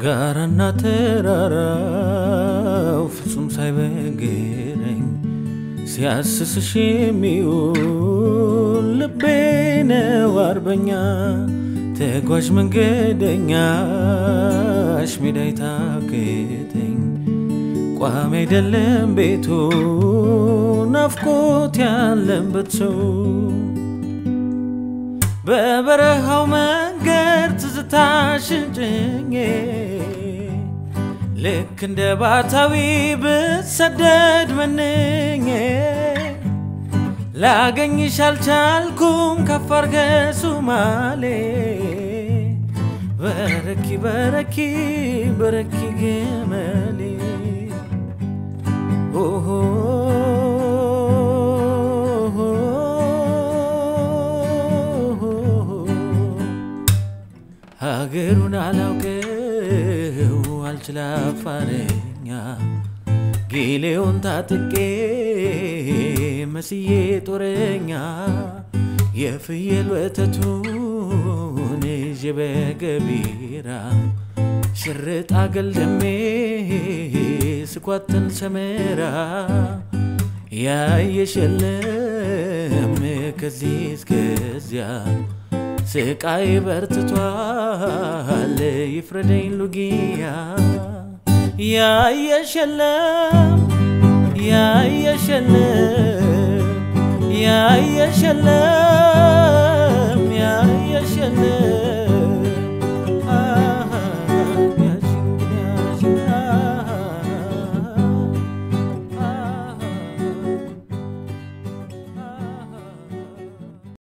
ጋራና ተራራው ፍጹም ሳይበግረኝ ሲያስስሽ የሚውል ልቤ ነው አርበኛ ተጓዥ መንገደኛሽ ሜዳ ይታክተኝ ቋሚ አይደለም ቤቱ ናፍቆት ያለበት ሰው በበረሃው መንገድ ትዝታሽን ጭኜ ልክ እንደ ባታዊ ብትሰደድ መንኜ ላገኝሽ አልቻልኩም ከአፋር ከሱማሌ በረኪ በረኪ በረኪ ግመሌ ኦሆ ሀገሩን አላውቀው አልችል አፋረኛ ጌሌውን ታጥቄ መስዬ ጦረኛ የፍየል ወተቱን ይዤ በገቢራ ሽርጥ አገልድሜ ስኳትን ሰመራ ያየሸለም ከዚህ እስከዚያ ስቃይ በርትቷል ይፍረደኝ ሉጊያ ያየሸለም ያየሸለም ያየሸለም